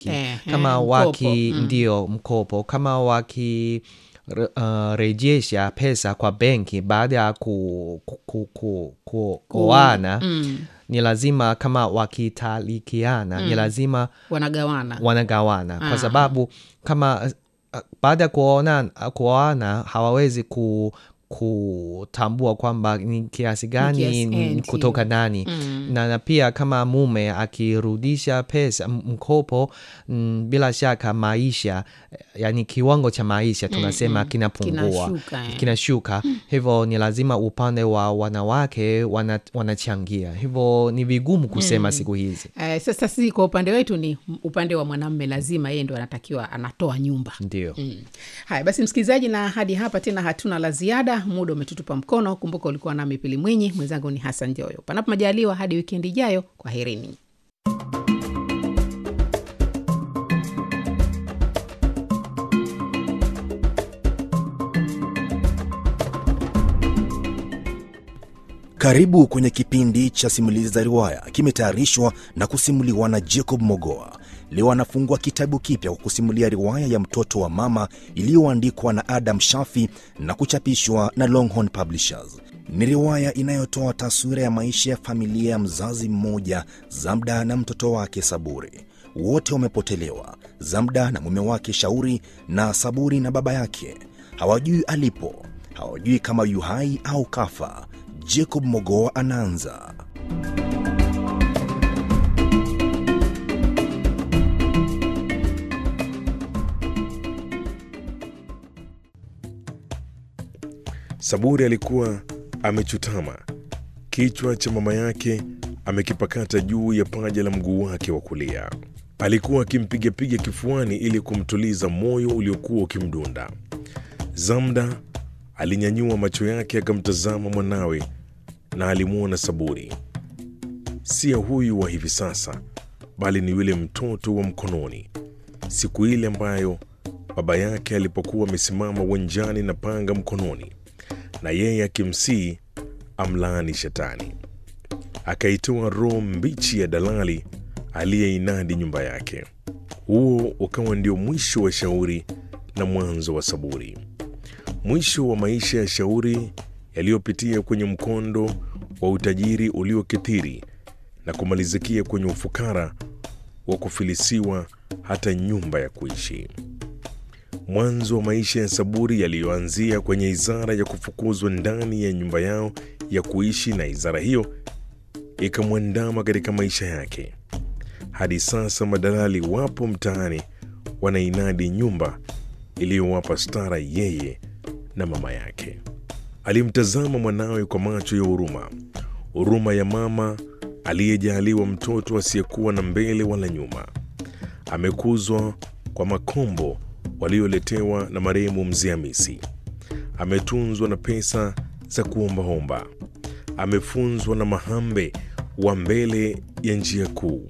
Eh, kama eh, waki mkopo, mm. ndio mkopo kama waki re- uh, rejesha pesa kwa benki baada ya ku, ku, ku, ku, ku, kuoana mm. ni lazima kama wakitalikiana ni lazima wanagawana wanagawana Ah. kwa sababu kama uh, baada ya kuoana kuoana hawawezi ku kutambua kwamba ni kiasi gani kiasi- ni eh, kutoka nani Mm. na, na pia kama mume akirudisha pesa m- mkopo mm, bila shaka maisha eh, yani kiwango cha maisha tunasema kinapungua Kinashuka, eh. kinashuka hivyo ni lazima upande wa wanawake wana, wanachangia hivyo ni vigumu kusema siku hizi Eh, sasa sisi kwa upande wetu ni upande wa mwanamme lazima yeye ndo anatakiwa anatoa nyumba ndio Mm. Haya basi, msikilizaji, na hadi hapa tena hatuna la ziada, muda umetutupa mkono. Kumbuka ulikuwa nami Pili Mwinyi, mwenzangu ni Hassan Joyo. Panapo majaliwa, hadi wikendi ijayo, kwa herini. Karibu kwenye kipindi cha simulizi za riwaya, kimetayarishwa na kusimuliwa na Jacob Mogoa. Leo anafungua kitabu kipya kwa kusimulia riwaya ya mtoto wa mama iliyoandikwa na Adam Shafi na kuchapishwa na Longhorn Publishers. Ni riwaya inayotoa taswira ya maisha ya familia ya mzazi mmoja, Zamda na mtoto wake Saburi. Wote wamepotelewa, Zamda na mume wake Shauri, na Saburi na baba yake. Hawajui alipo, hawajui kama yu hai au kafa. Jacob Mogoa anaanza. Saburi alikuwa amechutama, kichwa cha mama yake amekipakata juu ya paja la mguu wake wa kulia. Alikuwa akimpigapiga kifuani ili kumtuliza moyo uliokuwa ukimdunda. Zamda alinyanyua macho yake akamtazama mwanawe na alimwona Saburi, si ya huyu wa hivi sasa, bali ni yule mtoto wa mkononi, siku ile ambayo baba yake alipokuwa amesimama uwanjani na panga mkononi na yeye akimsii amlaani shetani. Akaitoa roho mbichi ya dalali aliyeinadi nyumba yake. Huo ukawa ndio mwisho wa Shauri na mwanzo wa Saburi, mwisho wa maisha ya Shauri yaliyopitia kwenye mkondo wa utajiri uliokithiri na kumalizikia kwenye ufukara wa kufilisiwa hata nyumba ya kuishi mwanzo wa maisha ya Saburi yaliyoanzia kwenye izara ya kufukuzwa ndani ya nyumba yao ya kuishi, na izara hiyo ikamwandama katika maisha yake. Hadi sasa madalali wapo mtaani wanainadi nyumba iliyowapa stara yeye na mama yake. Alimtazama mwanawe kwa macho ya huruma, huruma ya mama aliyejaliwa mtoto asiyekuwa na mbele wala nyuma. Amekuzwa kwa makombo walioletewa na marehemu mzee Hamisi. Ametunzwa na pesa za kuombaomba. Amefunzwa na mahambe wa mbele ya njia kuu.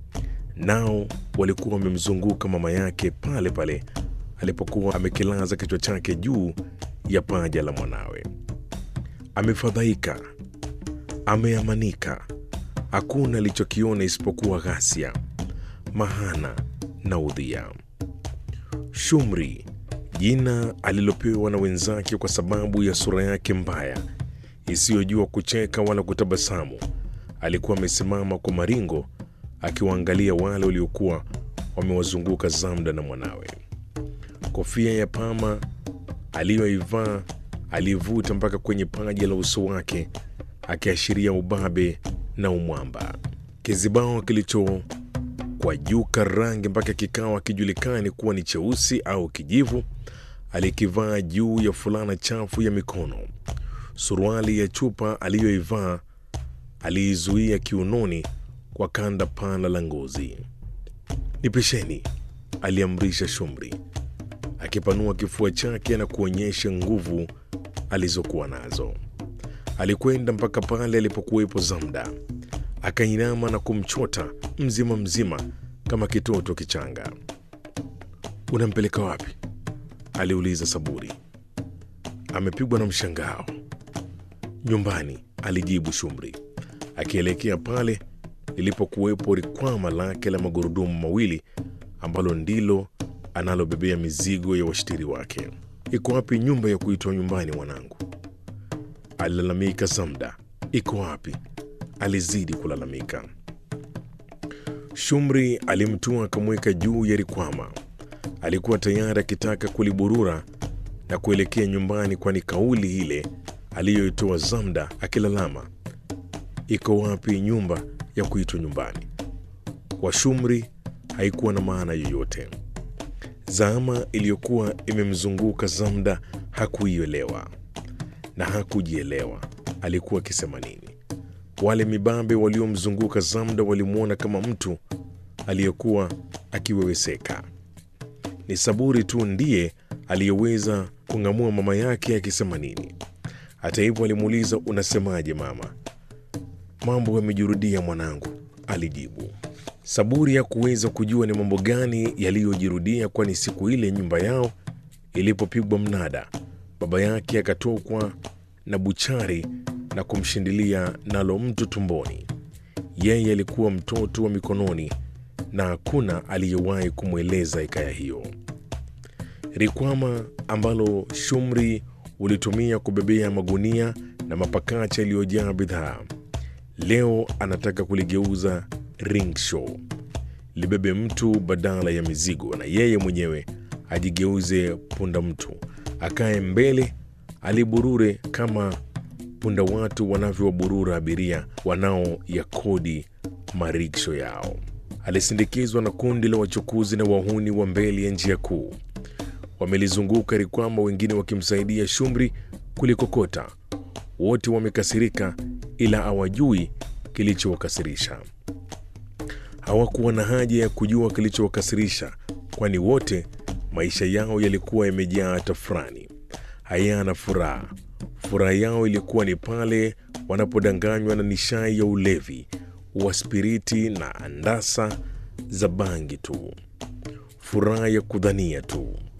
Nao walikuwa wamemzunguka mama yake pale pale alipokuwa amekilaza kichwa chake juu ya paja la mwanawe. Amefadhaika, ameamanika. Hakuna alichokiona isipokuwa ghasia, mahana na udhia. Shumri, jina alilopewa na wenzake kwa sababu ya sura yake mbaya isiyojua kucheka wala kutabasamu, alikuwa amesimama kwa maringo akiwaangalia wale waliokuwa wamewazunguka Zamda na mwanawe. Kofia ya pama aliyoivaa aliivuta mpaka kwenye paji la uso wake, akiashiria ubabe na umwamba. Kizibao kilicho kwa juka rangi mpaka kikawa kijulikani kuwa ni cheusi au kijivu, alikivaa juu ya fulana chafu ya mikono. Suruali ya chupa aliyoivaa aliizuia kiunoni kwa kanda pana la ngozi. Nipisheni, aliamrisha Shumri, akipanua kifua chake na kuonyesha nguvu alizokuwa nazo. Alikwenda mpaka pale alipokuwepo Zamda, akainama na kumchota mzima mzima kama kitoto kichanga. Unampeleka wapi? aliuliza Saburi. Amepigwa na mshangao. Nyumbani, alijibu Shumri, akielekea pale lilipokuwepo rikwama lake la magurudumu mawili ambalo ndilo analobebea mizigo ya washtiri wake. Iko wapi nyumba ya kuitwa nyumbani mwanangu? Alilalamika Zamda. Iko wapi? Alizidi kulalamika. Shumri alimtua akamweka juu ya rikwama. Alikuwa tayari akitaka kuliburura na kuelekea nyumbani, kwani kauli ile aliyoitoa Zamda akilalama, iko wapi nyumba ya kuitwa nyumbani, kwa Shumri haikuwa na maana yoyote. Zama iliyokuwa imemzunguka Zamda hakuielewa na hakujielewa alikuwa akisema nini. Wale mibabe waliomzunguka Zamda walimwona kama mtu aliyekuwa akiweweseka. Ni Saburi tu ndiye aliyeweza kung'amua mama yake akisema nini. Hata hivyo, alimuuliza unasemaje mama? Mambo yamejirudia mwanangu, alijibu. Saburi hakuweza kujua ni mambo gani yaliyojirudia, kwani siku ile nyumba yao ilipopigwa mnada, baba yake akatokwa na buchari na kumshindilia nalo mtu tumboni. Yeye alikuwa mtoto wa mikononi na hakuna aliyewahi kumweleza hikaya hiyo. Rikwama ambalo Shumri ulitumia kubebea magunia na mapakacha yaliyojaa bidhaa, leo anataka kuligeuza ringshaw libebe mtu badala ya mizigo, na yeye mwenyewe ajigeuze punda mtu, akae mbele, aliburure kama punda watu wanavyowaburura abiria wanaoyakodi mariksho yao. Alisindikizwa na kundi la wachukuzi na wahuni wa mbele ya njia kuu. Wamelizunguka rikwama, wengine wakimsaidia Shumri kulikokota. Wote wamekasirika, ila hawajui kilichowakasirisha. Hawakuwa na haja ya kujua kilichowakasirisha, kwani wote maisha yao yalikuwa yamejaa tafrani, hayana furaha. Furaha yao ilikuwa ni pale wanapodanganywa na nishai ya ulevi wa spiriti na andasa za bangi tu, furaha ya kudhania tu.